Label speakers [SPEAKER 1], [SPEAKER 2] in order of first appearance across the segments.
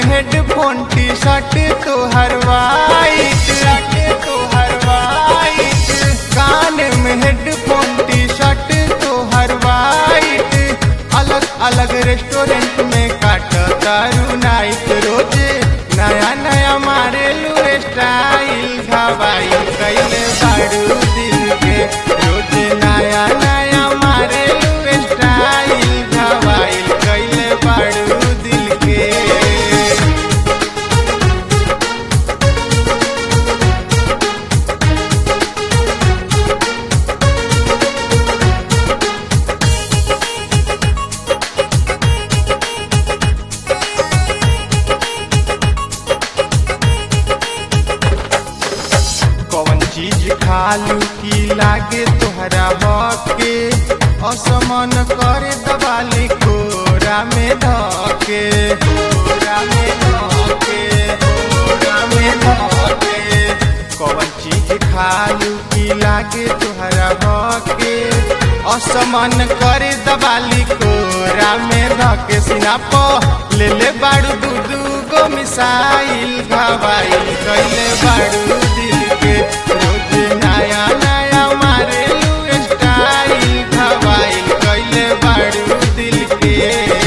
[SPEAKER 1] headphone T shirt तो हर white तो हर white कान में हेडफोन टी शर्ट तो हर वाइट अलग अलग रेस्टोरेंट में काट तारू नाइट रोज नया नया मारे लू स्टाइल घबाई कैले बारू दिल के रोज नया नया मारे लू स्टाइल घबाई कैले बारू दिल के कौन चीज खालू की लागे तोहरा हके असमन करे दबाली कोरा में धके कोरा में धके कोरा में धके कौन चीज खालू की लागे तोहरा हके असमन करे दबाली कोरा में धके सिना प ले ले बाड़ू दू दू गो मिसाइल घबाइल कैले बाड़ू दिल के रोज नया नया मारे लू स्टाइल घबाइल कैले बाड़ू दिल के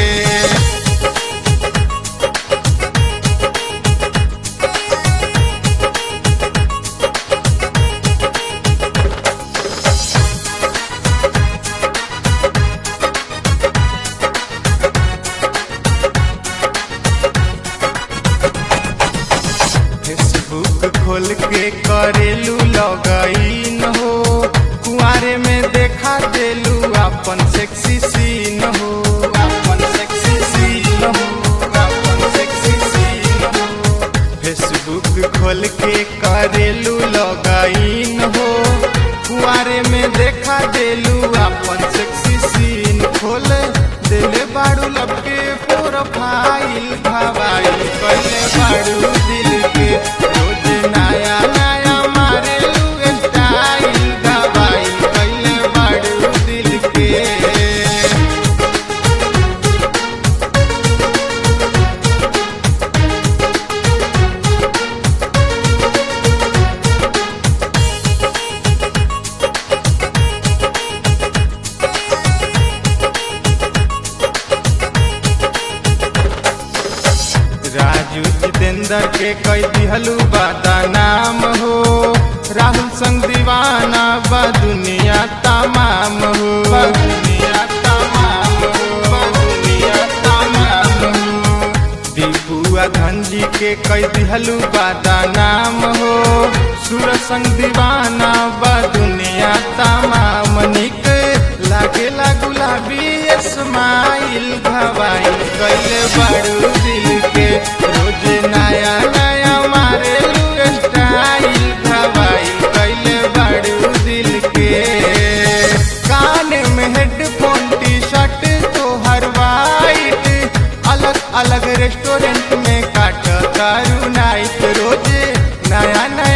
[SPEAKER 1] फेसबुक खोल के करेलू लगइन हो कुआरे में देखा देलू अपन सेक्सी सीन हो अपन सेक्सी सीन हो अपन सेक्सी सीन हो फेसबुक खोल के करेलू लगइन हो कुआरे में देखा देलू अपन सेक्सी सीन खोल देले बाड़ू लपके प्रोफाइल भवाइल कैले बाड़ू दिल के रोज नया नया मारे लू स्टाइल दवाइल कैले बाड़ू दिल के राजू जितेंद्र के कई दिहलू बादा नाम हो राहुल संग दीवाना बा दुनिया तमाम हो बा दुनिया तमाम हो बा दुनिया तमाम हो दीपुआ धनजी के कई दिहलू बादा नाम हो सुर संग दीवाना बा दुनिया तमाम निक लागेला गुलाबी स्माइल घबाइल कैले बाड़ू दिल के रोज नया नया मारे लू स्टाइल घबाइल कैले बाड़ू दिल के कान में हेडफोन टी शर्ट तो हर वाइट अलग अलग रेस्टोरेंट में काट तारू नाइट रोज नया नया